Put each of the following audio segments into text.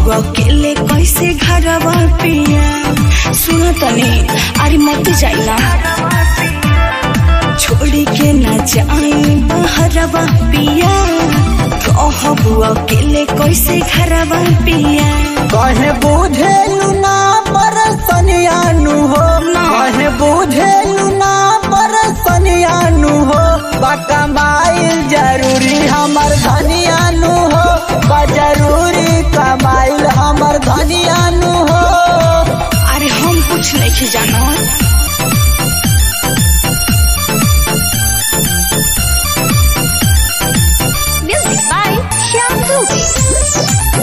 अकेले कैसे घरवा पिया सुनो तनी अरे मत जाइना छोड़ी के न जाई बहरवा पिया कहबू अकेले कैसे घरवा पिया कहे बुझेलु ना परसनियानु हो कहे बुझेलु ना परसनियानु हो बकमाइल जरूरी हमर धनियानु हो बा जरूरी कमाइल हमर धनियानु हो अरे हम कुछ नहीं जानो Music by Shyam Dubey.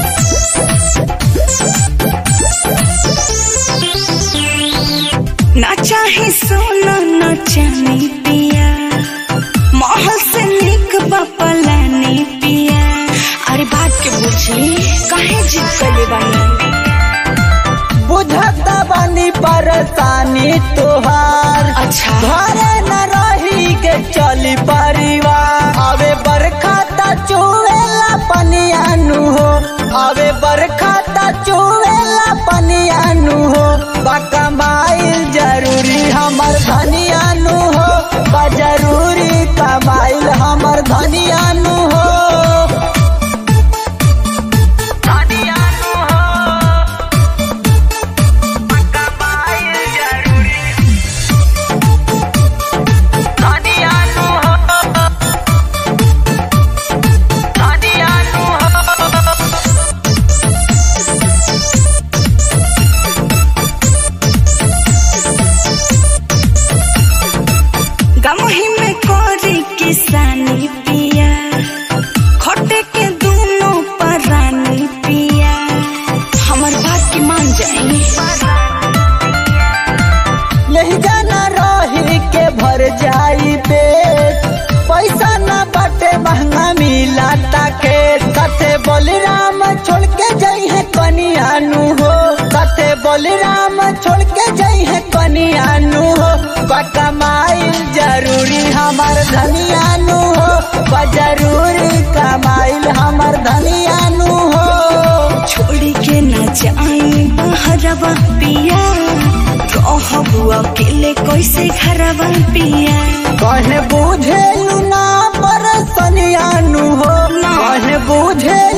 ना चाहे सोना न चांदी पिया महल से निक बपलानी पिया अरे बात के बुझी काहे जिद कले बानी बुझता बानी परेशानी तोहार अच्छा घरे न रही के चली परिवार अबे बरखा ता चुएला पनियानु हो अबे बरखा ता चुएला पनियानु हो बकमाइल जरूरी हमर धनियानु हो बा जरूरी कमाइल हमर धनियानु हो धनियानु हो बकमाइल जरूरी धनियानु हो धनियानु हो गमही में कोरी किसानी पिया खोटे के दोनों परानी पिया हमर बात की मान जाई यही जाना रही के भर जाई पेट पैसा न बाटे महंगा मिला ताके कथे बलराम छोड़ के जाई है कनियानु हो कथे बलराम छोड़ के जाई है कनियानु हो कमाइल जरूरी हमार धनियानु हो बा जरूरी कमाइल हमार धनियानु हो छोड़ी के न जाई बहरवा पिया कहबू अकेले कैसे घरवा पिया कहे बुझेलु ना परसनियानु हो कहे बुझे